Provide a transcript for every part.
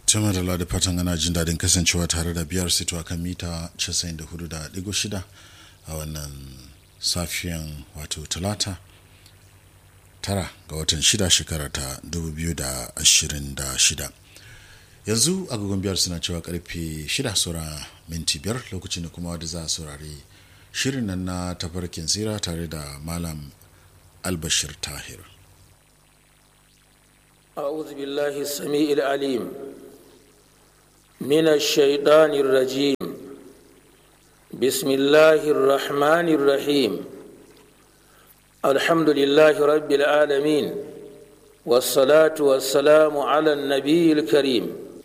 tuma da ladi fatan ana jin daɗin kasancewa tare da biyar sito a kan mita 94.6 a wannan safiyan wato talata tara ga watan shida shekara ta 2026 yanzu agogon biyar suna cewa karfe shida saura minti biyar lokacin da kuma wadda za a saurari shirin nan na tafarkin tsira tare da malam albashir tahir أعوذ بالله السميع العليم من الشيطان الرجيم بسم الله الرحمن الرحيم الحمد لله رب العالمين والصلاة والسلام على النبي الكريم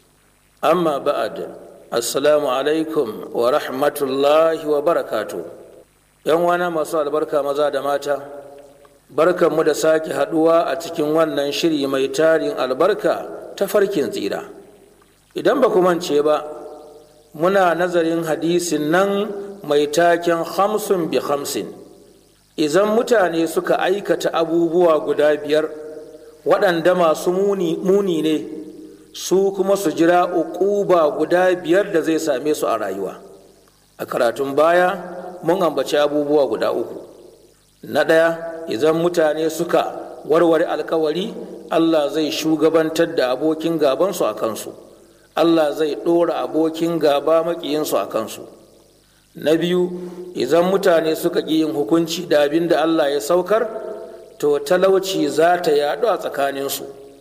أما بعد السلام عليكم ورحمة الله وبركاته يوم أنا مساء البركة مزاد ماتا barkanmu da sake haduwa a cikin wannan shiri mai tarin albarka ta farkin tsira idan ba mance ba muna nazarin hadisin nan mai taken hamsin bi hamsin idan mutane suka aikata abubuwa guda biyar waɗanda masu muni ne su kuma su jira uquba guda biyar da zai same su a rayuwa a karatun baya mun ambaci abubuwa guda uku na ɗaya idan mutane suka warware alkawari allah zai shugabantar da abokin gabansu a kansu allah zai ɗora abokin gaba maƙiyinsu a kansu na biyu idan mutane suka ƙi yin hukunci da abin da allah ya saukar to talauci za ta yaɗu a tsakaninsu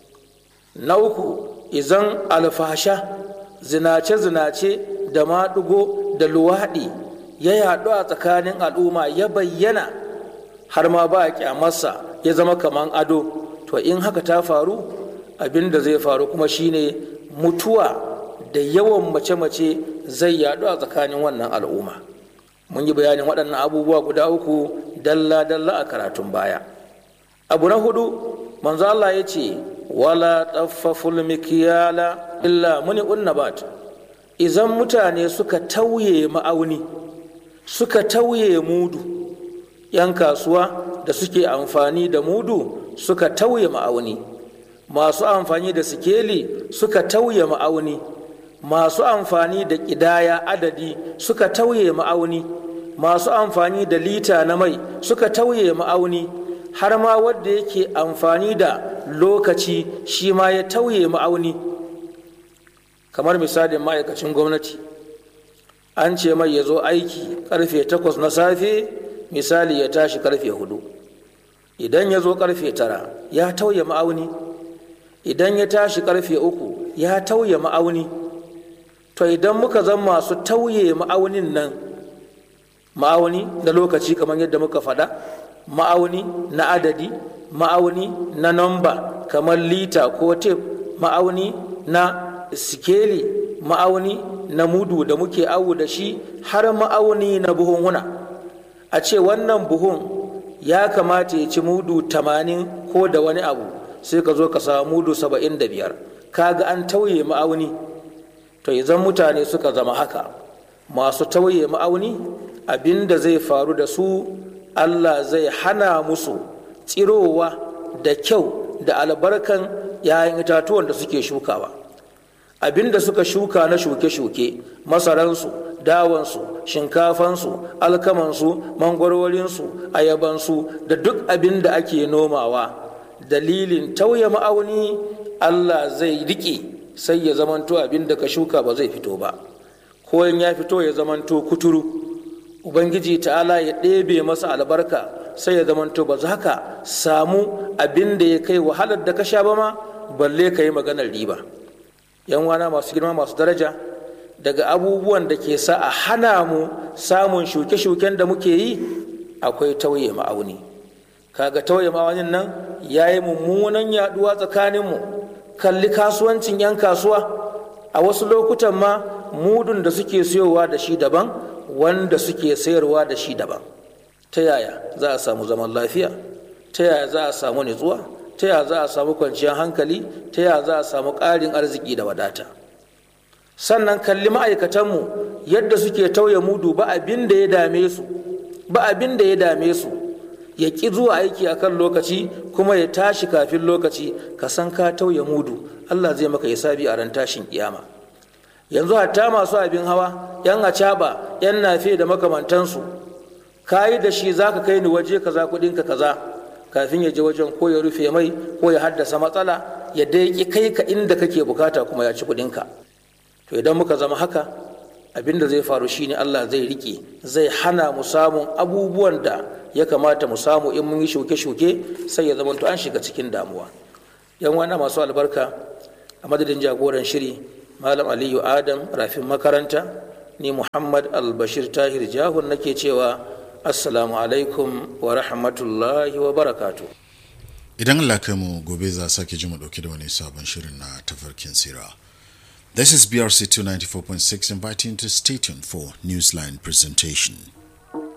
na uku idan alfasha zinace-zinace da maɗugo da luwaɗi ya yaɗu a tsakanin al'umma ya bayyana har ma ba a kyamarsa ya zama kaman ado to in haka ta faru abin da zai faru kuma shine mutuwa da yawan mace-mace zai yadu a tsakanin wannan al'umma mun yi bayanin waɗannan abubuwa guda uku dalla-dalla a karatun baya abu na hudu manzo Allah ya ce wala taffaful mikiyala illa muni unnabat idan mutane suka tauye ma'auni suka tauye mudu 'yan kasuwa da suke amfani da mudu suka tauye ma'auni masu amfani da sikeli suka tauye ma'auni masu amfani da ƙidaya adadi suka tauye ma'auni masu amfani da lita na mai suka tauye ma'auni har ma wadda yake amfani da lokaci shi ma ya tauye ma'auni kamar misalin ma'aikacin gwamnati an ce mai ya zo aiki karfe 8 na safe misali ya tashi karfe hudu idan ya zo karfe tara ya tauye ma'auni idan ya tashi karfe uku ya tauye ma'auni to idan muka zan masu tauye ma'aunin nan ma'auni na lokaci kamar yadda muka faɗa ma'auni na adadi ma'auni na namba kamar lita ko tef ma'auni na sikeli ma'auni na mudu da muke awu da shi har ma'auni na buhunhuna a ce wannan buhun ya kamata ya ci mudu tamanin ko da wani abu sai ka zo ka samu mudu saba'in da biyar kaga an tauye ma'auni to idan mutane suka zama haka masu tauye ma'auni abin da zai faru da su allah zai hana musu tsirowa da kyau da albarkan 'ya'yan itatuwan da suke shukawa abin da suka shuka na shuke-shuke masaransu dawansu shinkafansu alkamansu mangwarorinsu ayabansu da duk abin da ake nomawa dalilin tauye ma'auni allah zai riƙe sai ya zamanto abin da ka shuka ba zai fito ba ko in ya fito ya zamanto kuturu ubangiji ta'ala ya ɗebe masa albarka sai ya zamanto ba za ka samu abin da ya kai wahalar da ka sha ba ma balle ka yi maganar riba yan wana masu girma masu daraja daga abubuwan da ke sa a hana mu samun shuke-shuken da muke yi akwai tauye ma'auni kaga tauye ma'aunin nan ya yi mummunan yaduwa tsakaninmu kalli kasuwancin 'yan kasuwa a wasu lokutan ma mudun da suke siyowa da shi daban wanda suke sayarwa da shi daban ta yaya za a samu zaman lafiya ta yaya za a samu nutsuwa ta yaya za a samu kwanciyar hankali ta yaya za a samu ƙarin arziki da wadata sannan kalli ma'aikatanmu yadda suke tauye mudu ba abin da ya dame su ba abin da ya dame su ya ƙi zuwa aiki akan lokaci kuma ya tashi kafin lokaci ka san ka tauye mudu allah zai maka hisabi a ran tashin kiyama yanzu hatta masu abin hawa yan acaba yan nafe da makamantansu kayi da shi za ka kai ni waje kaza kudinka kaza kafin ya je wajen ko ya rufe mai ko ya haddasa matsala ya dai kai ka inda kake bukata kuma ya ci kudinka to idan muka zama haka abin da zai faru shine Allah zai rike zai hana mu samun abubuwan da ya kamata mu samu in mun yi shuke-shuke sai ya zama to an shiga cikin damuwa yan wani masu albarka a madadin jagoran shiri malam aliyu adam rafin makaranta ni muhammad albashir tahir jahun nake cewa assalamu alaikum wa rahmatullahi wa barakatu idan allah kai mu gobe za sake ji mu dauke da wani sabon shirin na tafarkin sira this is brc 294.6 inviting to stay tuned for newsline presentation